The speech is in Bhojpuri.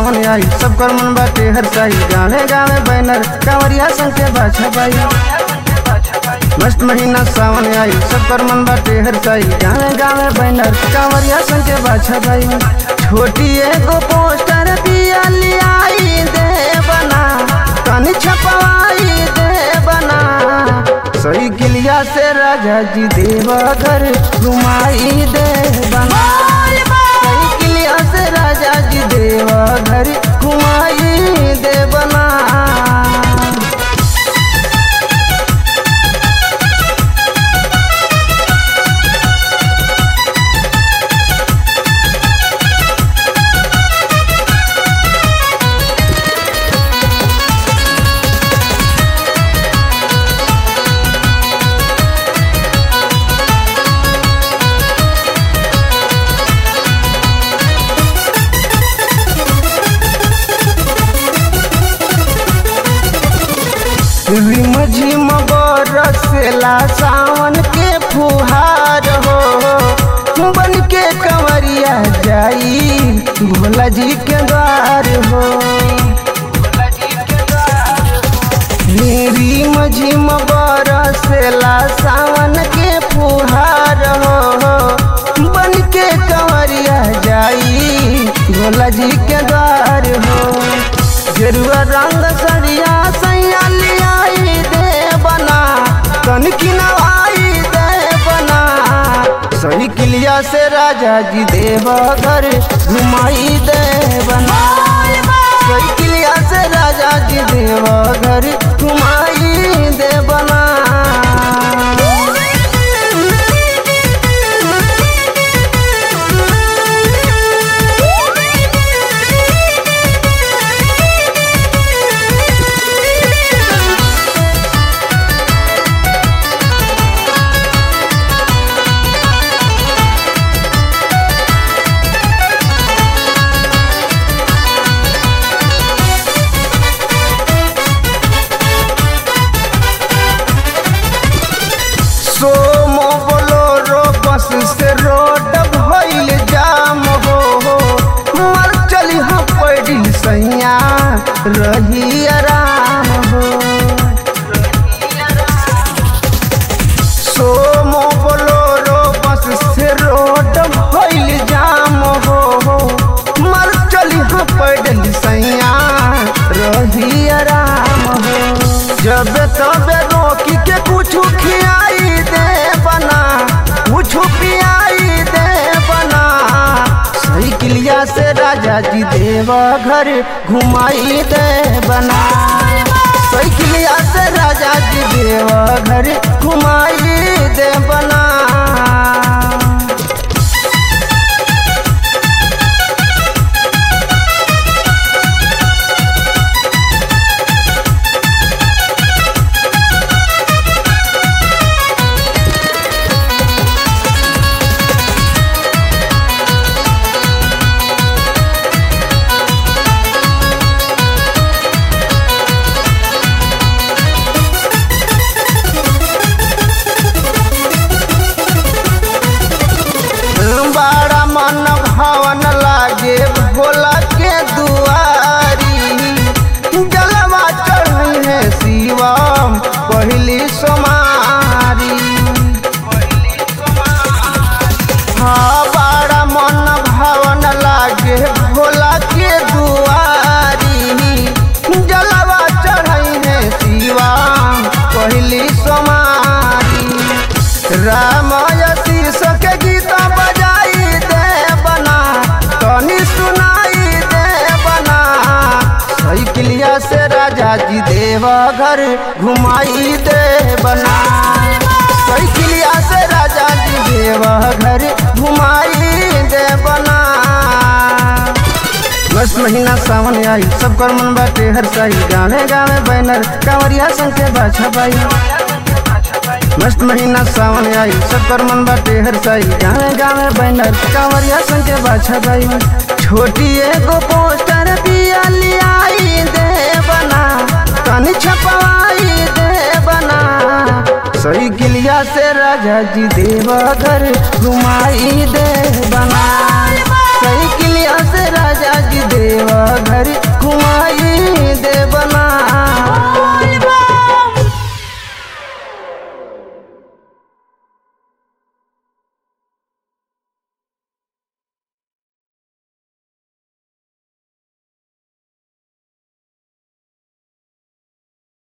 सावन आई सब कर मन बाटे हर साई गावे गावे बैनर कांवरिया संग के बाछा बाई मस्त महीना सावन आई सब कर मन बाटे हर साई गावे गावे बैनर कांवरिया संग के बाछा बाई छोटी एगो पोस्टर दिया लियाई दे बना तनी छपवाई दे बना सही किलिया से राजा जी देवघर घुमाई दे बना सही किलिया से राजा जी देवघर घुमाई दे बना रिम झिम बरसेला सावन के फुहार हो बन के कंवरिया जाई भोला जी के द्वार हो रिम झिम बरसेला सावन के फुहार हो बन के कंवरिया जाई भोला जी के द्वार हो गेरुआ रंग सरिया सैया लियाई दे बना तन की नवाई दे बना सही किलिया से राजा जी देवघर घुमाई दे बना सही किलिया से राजा जी देवघर घुमाई दे बना सोमो बोलोरो बस से रोड भइल जाम हो मर चली हम पैडिल सैया रही आराम हो सोमो बोलोरो बस से रोड भइल जाम हो मर चली हम पैडिल सैया रही आराम हो जब तबे रोकी के कुछ खियाई दे बना कुछ पियाई दे बना सही किलिया से राजा जी देवघर घुमाई दे बना सही किलिया से राजा जी देवघर घुमाई दे बना बड़ा मन भवन लागे भोला के दुआरी जलवा चढ़ी है शिवम पहली सोमारी हाँ बड़ा मन भवन लागे भोला के दुआरी जलवा चढ़ी है शिवम पहली सोमारी रामय शीर्ष के गीता बजाई दे बना तनी सुनाई दे बना सही किलिया से राजा जी देवघर घुमाई दे बना सही किलिया से राजा जी देवघर घुमाई दे बना बस महीना सावन आई सब कर मन बाटे हर साई गावे गावे बैनर कांवरिया संग के बाछा बाई मस्त महीना सावन आई सब कर मन बाटे हर साई गावे गावे बैनर कांवरिया संग के बाछा बाई छोटी एगो पोस्टर दिया लियाई दे बना तनी छपवाई दे बना सही किलिया से राजा जी देवघर घुमाई दे बना सही किलिया बलिया से राजा जी देवा घर घुमाई